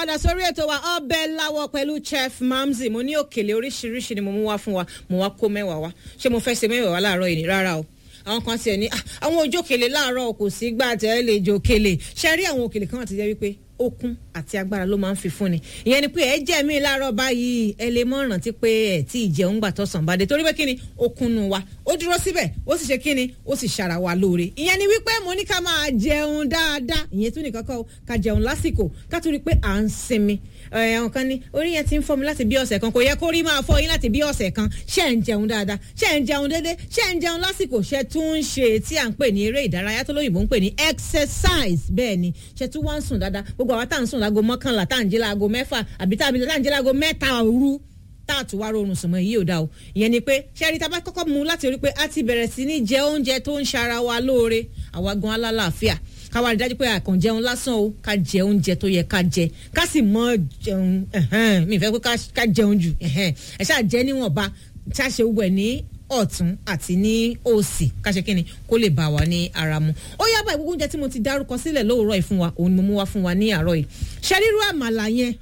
padà sórí ètò wa ọbẹ̀ láwọ̀ pẹ̀lú chef mamzi mo ní òkèlè oríṣiríṣi ni mo mú wá fún wa mo wá kó mẹ́wàá wá ṣé mo fẹ́ ṣe mẹ́wàá wá láàárọ̀ yìí ni rárá o àwọn kan tiẹ̀ ní àwọn ojókèlè láàárọ̀ kò sí gbà tẹ́ ẹ lè jókèlè ṣe rí àwọn òkèlè kan àti jẹ́ wípé okun àti agbára ló máa ń fi fúnni ìyẹn ni pé ẹ jẹ́ mi láàárọ̀ báyìí ẹ lè mọ̀ rántí pé ẹ tí ì jẹun gbà tọ̀sán bá dé torí pé kíni okun nu wa ó dúró síbẹ̀ ó sì ṣe kíni ó sì ṣara wa lóore ìyẹn ni wípé mo ní ká máa jẹun dáadáa ìyẹn tún nìkan kọ́ ká jẹun lásìkò ká tún rí i pé à ń sinmi àwọn kan ní orí yẹn ti ń fọ́ mi láti bí ọ̀sẹ̀ kan kò yẹ kó rí máa fọ́ yín láti bí ọ̀sẹ̀ kan ṣé ń jẹun dáadáa ṣé ń jẹun déédéé ṣé ń jẹun lásìkò ṣé tún ń ṣe tí à ń pè ní eré ìdárayá tó lóyìnbó ń pè ní exercise bẹ́ẹ̀ ni ṣé tún wá ń sùn dáadáa gbogbo àwa tá à ń sùn láago mọ́kànlá tá à ń jí láago mẹ́fà àbí tá à ń jí láago mẹ́ta òru tá a tún wá rọrùn sùnmọ́ èyí ò dáa o ìyẹn ni pé ṣẹ́rí tá a bá kọ́kọ́ mú láti rí pé a ti bẹ̀rẹ̀ sí ní jẹ oúnjẹ tó ń ṣara wa lóore àwa gan alálàáfíà ká wá rí dájú pé àkàn jẹun lásán o ká jẹ oúnjẹ tó yẹ ká jẹ ká sì mọ jẹun mi fẹ́ pé ká jẹun jù ẹ ṣáà jẹ níwọ̀nba ṣáà ṣe gbogbo ẹ̀ ní ọ̀tún àti ní òsì káṣe kínni kó lè bá wa ní ara mu ó yábà ìgbógun oúnjẹ tí mo ti dárúkọ sílẹ̀ lówùúrọ̀ yìí fún wa òun ni mo mú wá fún wa ní àárọ̀ yìí ṣẹ́rírú àmàlà yẹn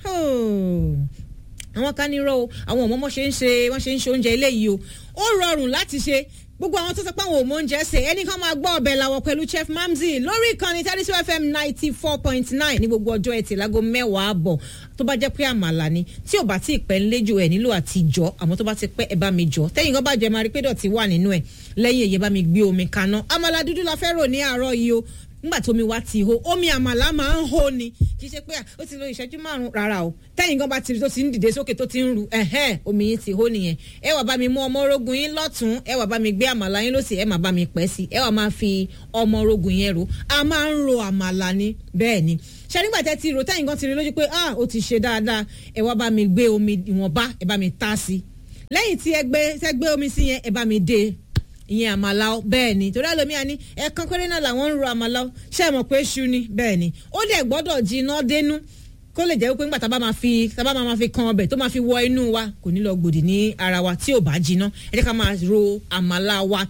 àwọn kan ní rọ o àwọn ọmọ ọmọ ṣe ń ṣe wọ́n ṣe ń ṣe oúnjẹ eléyìí o ó rọrùn láti ṣe gbogbo àwọn tó sọ pé àwọn ò mọ oúnjẹ ṣe ẹnì kan máa gbọ́ ọbẹ̀ làwọ̀ pẹ̀lú chef mamzi lórí ìkànnì thirty fm ninety four point nine ní gbogbo ọjọ́ ẹtì láago mẹ́wàá àbọ̀ tó bá jẹ́ pé àmàlà ni tí ò bá tí ì pẹ́ ńlẹ́jọ ẹ̀ nílò àti jọ àmọ́ tó bá ti pẹ́ ẹ bá mi jọ tẹ́yìn kan bá jẹ́ máa rí pé dọ̀tí wà nínú ẹ̀ lẹ́yìn èyí bá mi gbé omi kaná àmàlà dúdú la fẹ́ rò ní àárọ̀ yìí o nígbà tómi wá ti hó omi àmàlà máa ń hó ni kì í ṣe pé ó ti lo ìṣẹ́jú márùn-ún rárá o tẹ́yìn gan bá ti rí tó ti ń dìde sókè tó ti ń ru ẹ̀hẹ́n omi yín ti hó nìyẹn ẹ wà bá mi mú ọmọ orogun yín lọ́tún ẹ wà bá mi gbé àmàlà yín lọ́sì ẹ má bá mi pẹ́ sí ẹ wà máa fi ọmọ orogun yẹn ro a máa ń ro àmàlà ni bẹ́ẹ̀ ni ṣe nígbà tẹ́ ti ro tẹ́yìn gan ti rí lójú pé ah ó ti ṣe dáadáa ẹ wá bá mi gbé omi ìwọ̀nba ẹ bá mi ta sí lẹ́yìn tí ẹ gbé omi sí yẹn ẹ bá mi dé ìyẹn àmàlà ọ bẹ́ẹ̀ ni torí àlòmíà ní ẹ̀ẹ̀kan péré náà làwọn ń ro àmàlà ọ ṣé ẹ mọ̀ pé ṣu ni bẹ́ẹ̀ ni ó dẹ̀ gbọ́dọ̀ jiná dénú kó lè jẹ́ wípé nígbà tá a bá máa fi tá a bá máa fi kan ọbẹ̀ tó máa fi wọ inú wa kò ní lọ gbòdì ní ara wa tí ò bá jiná ẹ jẹ́ ká máa ro àmàlà wa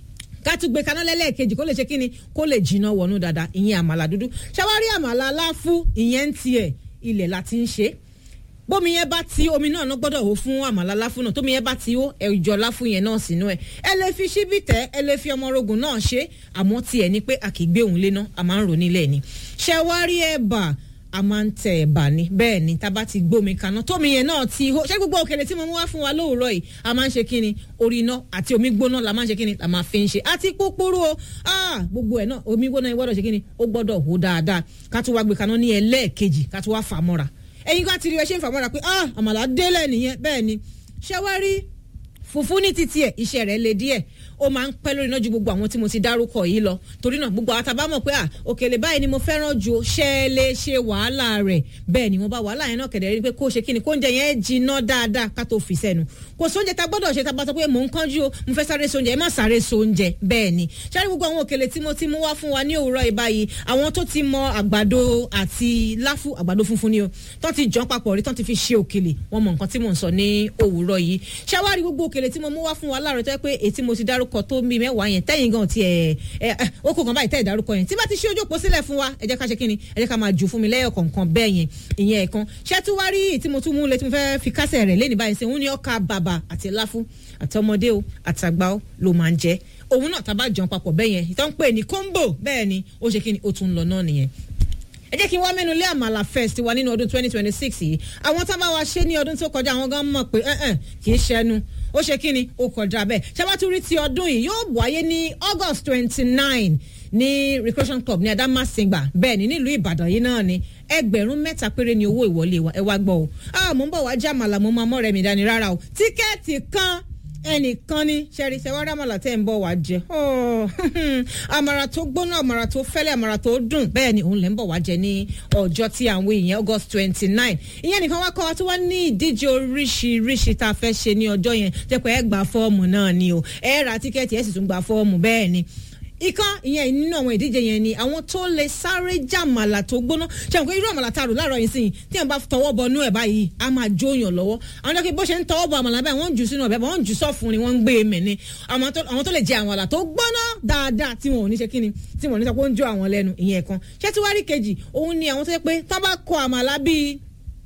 ká tún gbé kaná lẹ́lẹ́ẹ̀kejì kó lè ṣe kíni kó lè jiná wọnú dáadáa ìyẹn àmàlà dúdú ṣàwárí àmàlà aláfú ìyẹn ń tiẹ̀ ilẹ̀ la ti ń ṣe é bómi yẹn bá ti omi náà ná gbọ́dọ̀ hó fún àmàlà láfún náà tómi yẹn bá ti hó ẹ̀jọ̀ láfún yẹn náà sínú ẹ̀ ẹ lè fi ṣíbí tẹ̀ ẹ lè fi ọmọ orogun náà ṣe àmọ́ tiẹ̀ ni pé a kì í gbé òun lé náà a máa ń rò nílẹ̀ ni ṣẹ wá rí ẹ̀bà a máa ń tẹ ẹ̀bà ni bẹ́ẹ̀ ni tá a bá ti gbómi kaná tómi yẹn náà ti hó ṣé gbogbo òkèlè tí mo mú wá fún wa lóòrọ̀ yìí a máa ń ṣe kíni orí iná àti omi gbóná la máa ń ṣe kíni la máa fi ń ṣe àti púpúrú o gbogbo ẹ̀ náà omi gbóná yẹn gbọ́dọ̀ ṣe kíni ó gbọ́dọ̀ hó dáadáa ká tún wá gbé kaná ní ẹlẹ́ẹ̀kejì ká tún wá fà mọ́ra ẹ̀yin kan ti rí ẹ ṣe ń fàmọ́ra pé ah àmàlà délẹ̀ nìyẹn bẹ́ẹ̀ ni ṣé wá rí fùfú ní títí ẹ̀ iṣẹ́ rẹ̀ le díẹ̀ ó máa ń pẹ́ lórí iná ju gbogbo àwọn tí mo ti dárúkọ yìí lọ torí náà gbogbo àwọn tábà mọ̀ pé à òkèlè báyìí ni mo fẹ́ràn ju ṣe é lè ṣe wàhálà rẹ̀ bẹ́ẹ̀ ni wọ́n bá wàhálà yẹn náà kẹ̀dẹ̀ rí pé kó ṣe kíni kó oúnjẹ yẹn jiná dáadáa ká tó fi sẹ́nu kò sóúnjẹ tá gbọ́dọ̀ ṣe tá bá sọ pé mò ń kánjú o mo fẹ́ sáré sóúnjẹ ẹ má sáré sóúnjẹ bẹ́ẹ̀ ni ṣáà gbogbo àwọn òkèlè tí mo ti mú wá fún wa ní òwúrọ̀ ìbáyìí àwọn tó ti mọ àgbàdo àti láfù àgbàdo funfun ni o tó ti jọ papọ̀ rí tó ti fi ṣe òkèlè wọn mọ nǹkan tí mò ń sọ ní òwúrọ̀ yìí ṣáà wá rí gbogbo òkèlè tí mo mú wá fún wa láàárọ̀ tó yẹ pé èyí tí mo ti dárúkọ tó mi mẹ́wàá yẹn tẹ́yìn gan ti ẹ̀ ẹ̀ ó kò kàn báyìí tẹ́ ìdárúkọ yẹn tí bá ti ṣe ojú òpó sílẹ̀ fún wa ẹ jẹ́ ká ṣe kí ni ẹ jẹ́ ká máa jù fún mi lẹ́yọ̀ kọ̀ọ̀kan bẹ́ẹ̀ yẹn ìyẹn ẹ̀kan ṣé tí wá rí tí mo tún mú lé tí mo fẹ́ fi kásẹ̀ rẹ̀ lẹ́ni báyìí sí òun ni ọkà bàbà àti láfú àtọmọdé o àtàgbà o ló máa ń jẹ òun náà tá a bá jẹun papọ̀ bẹ́ẹ̀ yẹn ìtàn pè ní kóńbò bẹ́ẹ̀ ni ó ṣe kí ni ó tún lọ náà nìyẹn ẹ jẹ́ kí n wá mẹ́nu lé àmàlà fest wa nínú ọdún twenty twenty six yìí àwọn tá a bá wa ṣe ní ọdún tó kọjá àwọn gan mọ̀ pé kì í ṣẹnu ó ṣe kí ni ó kọjá bẹ́ẹ̀ ṣàbátúrí ti ọdún yìí yóò wáyé ní august twenty nine ní recreation club ní adamasingba bẹ́ẹ̀ ni nílùú ìbàdàn yìí náà ni ẹgbẹ̀rún mẹ́ta péré ni owó ìwọlé wa ẹ wá gbọ́ o ah mo ń bọ̀ wá jẹ́ àmàlà mo máa mọ́ rẹ̀ mi dání rárá o tíkẹ́ẹ̀tì kan ẹnìkan ní sẹ́rí sẹ́wọ́n àmàlà tẹ́ ń bọ̀ wá jẹ àmàrà tó gbóná àmàrà tó fẹ́lẹ́ àmàrà tó dùn bẹ́ẹ̀ ni òun lẹ́ ń bọ̀ wá jẹ ní ọjọ́ tí à ń wé ìyẹn august twenty nine ìyẹn nìkan wá kọ́ wa tó wá ní ìdíje oríṣiríṣi tá a fẹ́ ṣe ní ọjọ́ yẹn jẹ́ pé ẹ gba fọ́ọ̀mù náà ni o ẹ ra tíkẹ́ẹ̀tì ẹ sì tún gba fọ́ọ̀mù bẹ́ẹ̀ ni ikán ìyẹn nínú àwọn ìdíje yẹn ni àwọn tó lè sáré jàmàlà tó gbóná ṣe àwọn irú àmàlà tá a rò láàárọ̀ yìí sìn tí wọn bá tọwọ́ bọ inú ẹ̀ báyìí a máa jóyàn lọ́wọ́ àwọn jẹ́ kí bó ṣe ń tọwọ́ bọ àmàlà báyìí wọ́n ń jù sínú ọ̀bẹ wọ́n ń jù sọ́ọ̀fun ni wọ́n ń gbé e mẹ̀ ni àwọn tó lè jẹ àmàlà tó gbóná dáadáa tí wọn ò ní ṣe kíni tí wọn ò ní sọ pé ó ń jó àwọn lẹ́nu ìyẹn kan ṣé tí wàá rí kejì òun ni àwọn tó yẹ pé tá bá kọ àmàlà bíi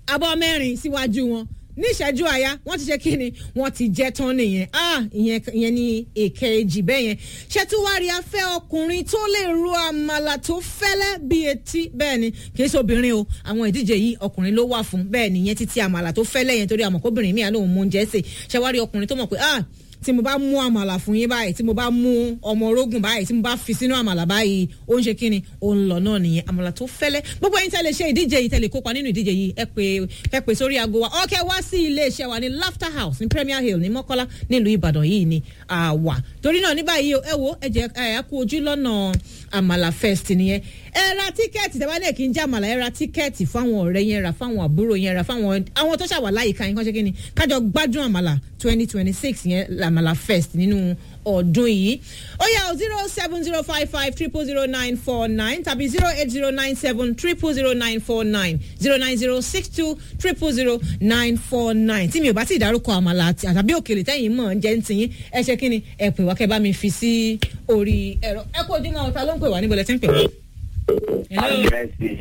abọ́ mẹ́rin síwájú wọn ní ìṣẹ́jú àyá wọ́n ti ṣe kí ni wọ́n ti jẹ́ tán nìyẹn ah ìyẹn ìyẹn ni èkejì bẹ́ẹ̀ yẹn ṣètúwárí afẹ́ ọkùnrin tó lè ro àmàlà tó fẹ́lẹ́ bí etí bẹ́ẹ̀ ni kì í ṣe obìnrin o àwọn ìdíje yìí ọkùnrin ló wà fún bẹ́ẹ̀ ni ìyẹn títí àmàlà tó fẹ́lẹ́ yẹn torí àmọ̀kóbìnrin mi àlóhùn mú oúnjẹ sè ṣẹ́wárí ọkùnrin tó mọ̀ pé ah tí mo bá mú àmàlà fún yín báyìí tí mo bá mú ọmọ orógùn báyìí tí mo bá fi sínú àmàlà báyìí ó ń ṣe kí ni ó ń lọ náà nìyẹn àmàlà tó fẹ́lẹ́ gbogbo ẹ̀yin tẹ́lẹ̀ ṣe ìdíje yìí tẹ́lẹ̀ kópa nínú ìdíje yìí ẹ pé ẹ pè sórí aago wa ọkẹ́ wá sí ilé iṣẹ́ wa ní laughter house ní premier hill ní mọ́kọ́lá nílùú ìbàdàn yìí ni àwà torí náà ní báyìí ẹ wo ẹ jẹ ẹ kú ojú lọ́nà àmàlà fest nìyẹn ẹ ra tíkẹ́ẹ̀tì tẹ́ bá dẹ̀ kí n jẹ́ àmàlà ẹ ra tíkẹ́ẹ̀tì fáwọn ọ̀rẹ́ yẹn ra fáwọn àbúrò yẹn ra fáwọn àwọn tó ṣàwà láyìíká yẹn kán ṣe kí ni kájọ gbádùn àmàlà twenty twenty six yẹn àmàlà fest nínú ọdún yìí ó yà ó zero seven zero five five triple zero nine four nine tàbí zero eight zero nine seven triple zero nine four nine zero nine zero six two triple zero nine four nine tí mi ò bá ti dárúkọ àmàlà àtàbí òkèlè tẹ́yìn mọ̀ jẹ́ ń tiyín ẹ ṣe kí ni ẹ pè wá kẹ́ bá mi fi sí orí ẹ̀rọ ẹ kó ojúmọ́ ọ̀tá ló ń pè wá níbo lẹ ti ń pè wá. hello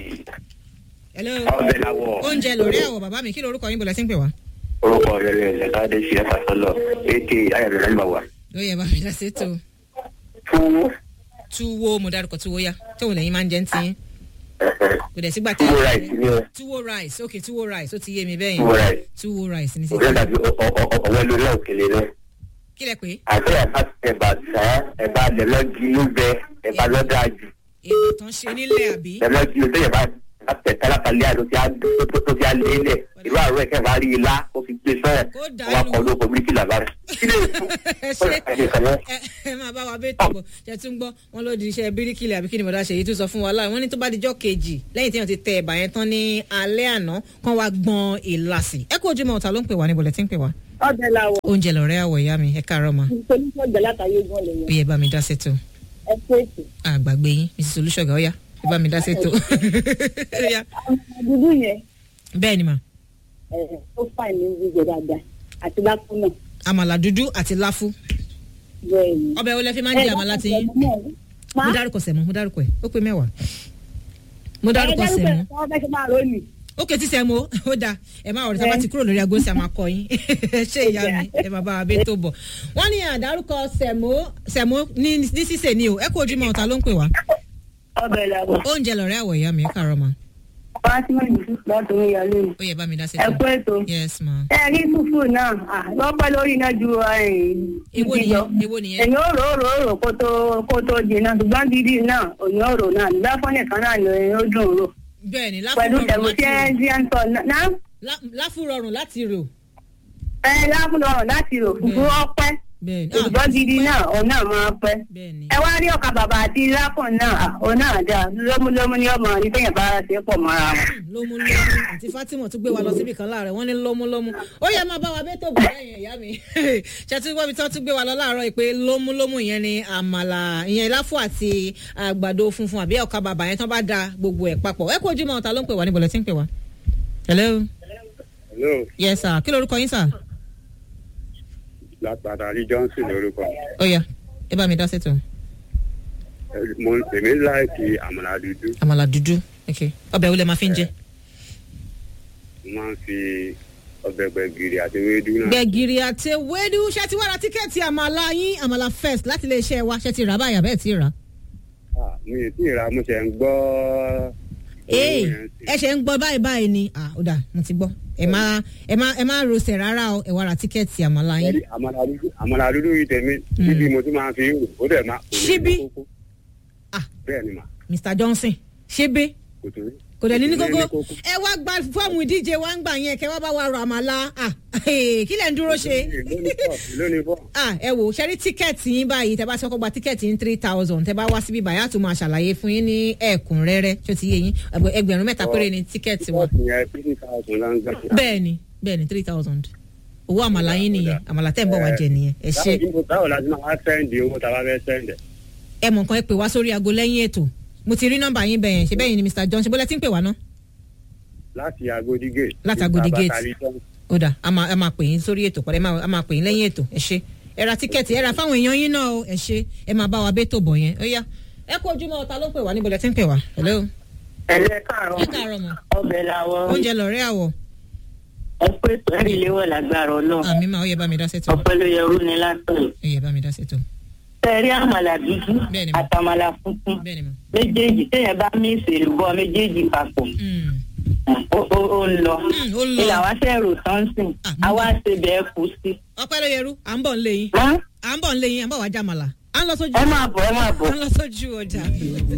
hello ọbẹ̀ làwọ̀. oúnjẹ lórí àwọ̀ bàbá mi kí lorúkọ yín bó lẹ ti ń pè wá. orúkọ rẹ̀ rẹ̀ lẹ́ka dé sí ẹ̀fà sọ́lọ̀ ètè ayọ̀dẹ̀ náà wà. ó yẹ bá mi dá sí tó fún túwó mo dárúkọ túwó yá tóun lẹ́yìn máa ń jẹ́ ń tiyín kò dẹ̀ sígbà tẹ́ túwó ráìsì ní o túwó rice ok túwó rice ó ti yé mi bẹ́ẹ̀ túwó yẹn ráìsì. túwó rice ní òkè sísè dàbí ọ̀wẹ́ lórí òkèlè rẹ̀. kí lẹ pé àti ẹ̀bá ẹ̀bà sàn ẹ̀bà lẹ́lọ́gì ló bẹ ẹ̀bà lọ́dà jù èèyàn tán ṣe nílẹ̀ àbí lẹ́lọ́gì ló tẹ̀yẹ̀ bá tẹ̀tẹ̀ lápàlẹ́ àdó tí a tó fi alẹ́ lẹ̀ irú àárọ̀ ẹ̀kẹ́ bá rí ilá ó fi gbé sọ́yẹ̀ Kó wọ́n dànù. kọ́ lóko bíríkì làbá rẹ̀. kí lè fún ẹ ṣe ẹ ẹ máa bá wa bẹ́ẹ̀ tó bọ̀ ṣe tún gbọ́ wọn ló di iṣẹ́ bíríkìlì àbí kí ni bọ̀dá ṣe yìí tún sọ fún wa láàrin wọn ní tó bá dijọ́ kejì lẹ́yìn tí wọ́n ti tẹ ẹ̀bà yẹn tán ní alẹ́ àná kán wá gbọ́n ìlàsì ẹ kó ojúmọ́ ọ̀tá ló ń pè wá níbo lẹ ti ń pè wá. ọbẹ̀ làwọ̀ oúnjẹ lọ̀rẹ́ àwọ̀ ìyá mi ẹ káàárọ̀ ma solúṣọ̀ gbẹ látàyè gan lè ó yẹn yẹ bá mi dá sétò ẹ fèsì. àgbàgbé yín mrs olùṣọ́gà ó yá ẹ bá mi dá sétò. Ó yá. dúdú yẹn bẹ́ẹ̀ ni mà ẹ ó fà ní jíjẹ dáadáa àti lápò náà àmàlà dúdú àti láfú bẹ́ẹ̀ ni. ọbẹ̀ wo lẹ fi máa ń jẹ àmàlà ti yín mo dárúkọ sẹ̀mú mo dárúkọ ẹ̀ ó pé mẹ́wàá mo dárúkọ sẹ̀mú wọ́n fẹ́ ṣe máa lónìí. ó ké tí sẹ́mu ó dáa ẹ máa ọ̀rẹ́ tí a bá ti kúrò lórí aago sí a máa kọ yín ṣé ìyá mi ẹ máa bá wa bẹ́ẹ̀ tó bọ̀ wọ́n ní àdárúkọ sẹ̀mú sẹ̀mú ní ní sísè ni o ẹ kó ojúmọ́ ọ̀tá ló ń pè wá ọbẹ̀ làwọ̀ oúnjẹ lọ̀rẹ́ àwọ̀ ìyá mi ẹ kàárọ̀ ma fatima yusuf láti omi ìyá lónìí. ó yẹ bá mi dá sí ẹ kú ètò. yes ma ẹ rí fúfú náà ah, wọ́n pẹ́ lórí iná ju èwo igi lọ. nìyẹn èwo nìyẹn èyàn ò rò ó rò ó rò kó tó kó tó jiná ṣùgbọ́n gidi náà òyìn ò rò náà nígbà fún nìkan náà ló ó dùn rò. bẹ́ẹ̀ ni láfú pẹ̀lú rọrùn tẹ̀mú tí ẹ láti ti ń sọ náà rò Lá- láfú rọrùn láti rò ẹ láfúnọrọ̀ láti rò fúfú ọpẹ́ bẹ́ẹ̀ ni ṣùgbọ́n gidi náà òun náà máa pẹ́. bẹ́ẹ̀ ni ẹ wá rí ọkà bàbà àti láfọ̀n náà ah, òun náà dáa lómúlómú ni ọmọ ní tẹ̀yìn bá ṣe pọ̀ mọ́ra wọn. lómúlómú àti fatima tún gbé wa lọ síbi kan láàárọ̀ wọ́n ní lómúlómú ó yẹ máa bá wa bẹ́ẹ̀ tó bọ̀ lẹ́yìn ìyá mi ṣètò ìwọ́bi tí wọ́n tún gbé wa lọ láàárọ̀ yìí pé lómúlómú yẹn ni àmàlà ìyẹn láfù àti àgbàdo funfun àbí ọkà bàbà yẹn tán bá da gbogbo ẹ̀ papọ̀ ẹ kó ojúmọ́ ọ̀tá ló ń pè wá níbo lẹ ti ń pè wá. hello hello yes sir kí lorúkọ yín sir. látàdá rí johnson lórúkọ ó yá ẹ bá mi dá sètò mo èmi láìkì àmàlà dúdú àmàlà dúdú ok ọbẹ̀ wo lẹ máa fi ń jẹ. mo máa ń fi ọbẹ̀ gbẹ̀gìrì àti ewédú náà. gbẹ̀gìrì àti ewédú ṣé ti wá ra tíkẹ́ẹ̀tì àmàlà yín àmàlà first láti ilé iṣẹ́ wa ṣé ti rà báyà bẹ́ẹ̀ ti rà. Ah, mi ì tí ì ra mo ṣe ń gbọ́. ee owó yẹn sí. ẹ ṣe ń gbọ́ báyìí báyìí ni ah ó dà mo ti gbọ́ ẹ má ẹ má ẹ má rosẹ̀ rárá o ẹ wá ra tíkẹ́ẹ̀tì àmàlà yín. Ẹ̀rí, àmàlà dúdú àmàlà dúdú yìí tẹ̀mí síbi mo tún máa fi ń rò ó dẹ̀ máa. kò ní Ṣíbí? ní kókó. Ah. bẹ́ẹ̀ ni mà mr johnson ṣébé kò tó rí. kò dẹ̀ ní ní Kò ní ní kókó kókó. ẹ wá gba fọ́ọ̀mù ìdíje wa ń gbà yẹn kẹ wá bá wa rọ àmàlà ah kí lẹ̀ ń dúró ṣe. lónìí fọ́ lónìí fọ́. ah ẹ wò ṣe rí tíkẹ́ẹ̀tì yín báyìí tẹ bá ṣe kọ́kọ́ gba tíkẹ́ẹ̀tì yín three thousand tẹ bá wá síbí báyìí á tún máa ṣàlàyé fún yín ní ẹ̀kúnrẹ́rẹ́ tó ti yé yín ẹgbẹ- ẹgbẹ̀rún mẹ́ta péré ni tíkẹ́ẹ̀tì wa. Bọ́ọ̀sì yẹn fifty thousand la ń gbà. bẹ́ẹ̀ni bẹ́ẹ̀ni three thousand owó àmàlà yín nìyẹn àmàlà tẹ́ ń bọ̀ wá jẹ nìyẹn ẹ ṣe Báwo- báwo la ti máa sẹ́ǹdì owó tá a bá fẹ́ sẹ́ǹdì? ẹ mọ̀ nǹkan ẹ pè wá sórí aago lẹ́yìn ètò mo ti rí nọ́mbà yín bẹ̀yẹn ṣe bẹ́yìn ni mr john ṣe bọ́lá tí ń pè wá ná. láti Agodi gate. Láti Agodi gate. Bàbá Tali Johnson. ó dà a máa a máa pè yín sórí ètò pọ̀lẹ́ a máa pè yín lẹ́yìn ètò ẹ ṣe ẹ ra tíkẹ́ẹ̀tì ẹ ra fáwọn èèyàn yín náà o ẹ ṣe ẹ máa bá wa bẹ́ tó bọ̀ yẹn ó yá ẹ kó ojúmọ́ ọ̀tá ló ń pè wá níbo lẹ ti ń pè wá hello ẹ̀lẹ́ káàárọ̀ ẹ káàárọ̀ mọ́ ọbẹ̀ làwọ̀ oúnjẹ lọ̀rẹ́ àwọ̀ ẹ pé sẹ́rí léwọ̀ lágbára ọlọ́run àmì máa ó yẹ bá mi dá sẹ́tọ̀ ọpẹ́ ló yẹ rú ni látọ̀ ó yẹ bá mi dá sẹ́tọ̀ sẹ́rí àmàlà dúdú Bẹ́ẹ̀ni ma. àtàmàlà funfun bẹ́ẹ̀ ni mo. méjèèjì téèyàn bá mí ìṣèlú bọ́ méjèèjì papọ̀ Mm. ó ó- ó ń lọ Mm, ó lọ. ilà wá sẹ́rù sánsìn Ah, àwa ṣe bẹ́ẹ̀ kú sí. ọpẹ́ ló yẹrú à ń bọ̀ ń lé yín Hán? à ń bọ̀ ń lé yín à ń bọ̀ wá jàmàlà à ń lọ sójú ẹ máa bọ̀ ẹ máa bọ̀. à ń lọ sójú ọjà.